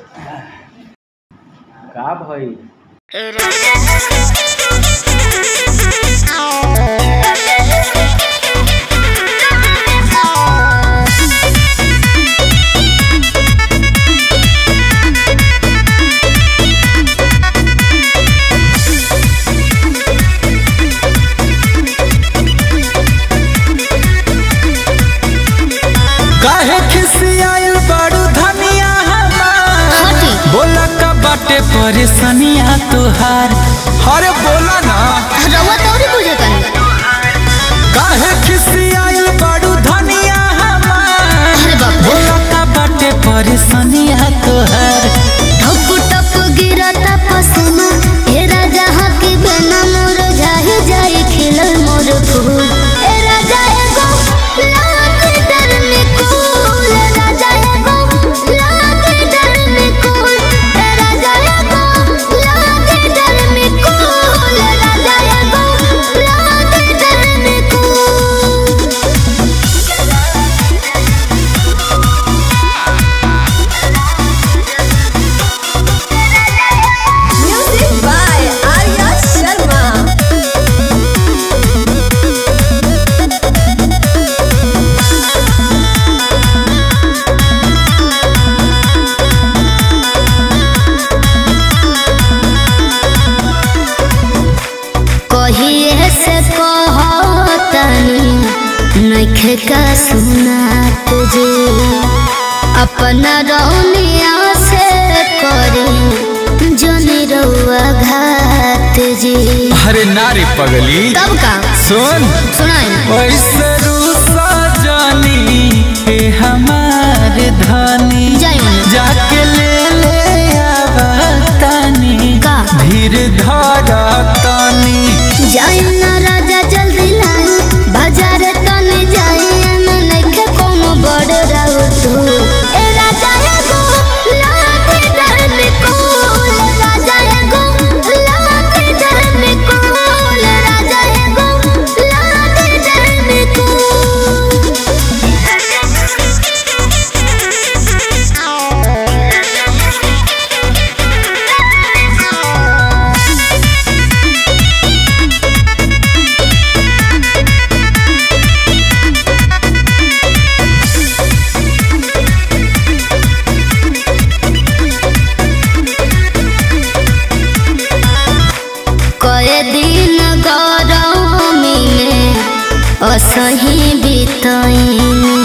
का भई काहे खिसियाइल बड़ू धनिया हमार हटी बोला का बाटे परेशानिया तुहार अरे बोला ना रउआ तोरी बुझे तनी काहे खिसियाइल बड़ू धनिया हमार अरे बाप रे बोला का बाटे परेशानिया तुहार टप टप गिरता पसीना ए राजा हकी बिना मोर जाहि जाहि खिलल मोर फूल ए राजा एगो लाख डर में कूल ए राजा एगो लाख डर में कूल ए राजा एगो लाख डर में कूल ए राजा एगो लाख डर में कूल Music by Arya Sharma. कहिए से कहतनी नखे का सुना तुझे अपना रौनिया से करी जनी रउआ घात जी अरे नारी पगली तब का सुन सुनाई ऐसे रूसा जानी हे हमारे धनी जाई मने। जाके ले ले आवतानी का? धीर धारा तानी जाई ना राजा जल्दी लाई बाजार तने जाई ना नखे कोनो बड़ राउ तू ए राजा एगो लाख डर में कोल राजा एगो लाख डर में कोल राजा एगो लाख डर में कोल कए दिन गरमी में असही बितैनी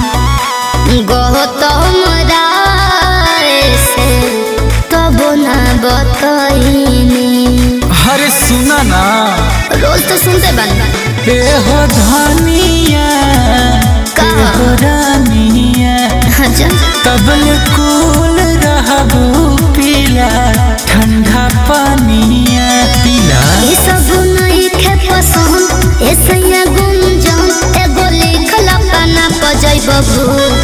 गौतम राय से तब ना बतैनी अरे सुना ना रोज तो सुनते बन ए हो धनिया का? ए हो रानिया अच्छा तबल कूल रहबू पीला ठंडा पानिया पीला ये सब नहीं खे पसंद ऐसे गुंजन एगो लिखल पाना पजै बबू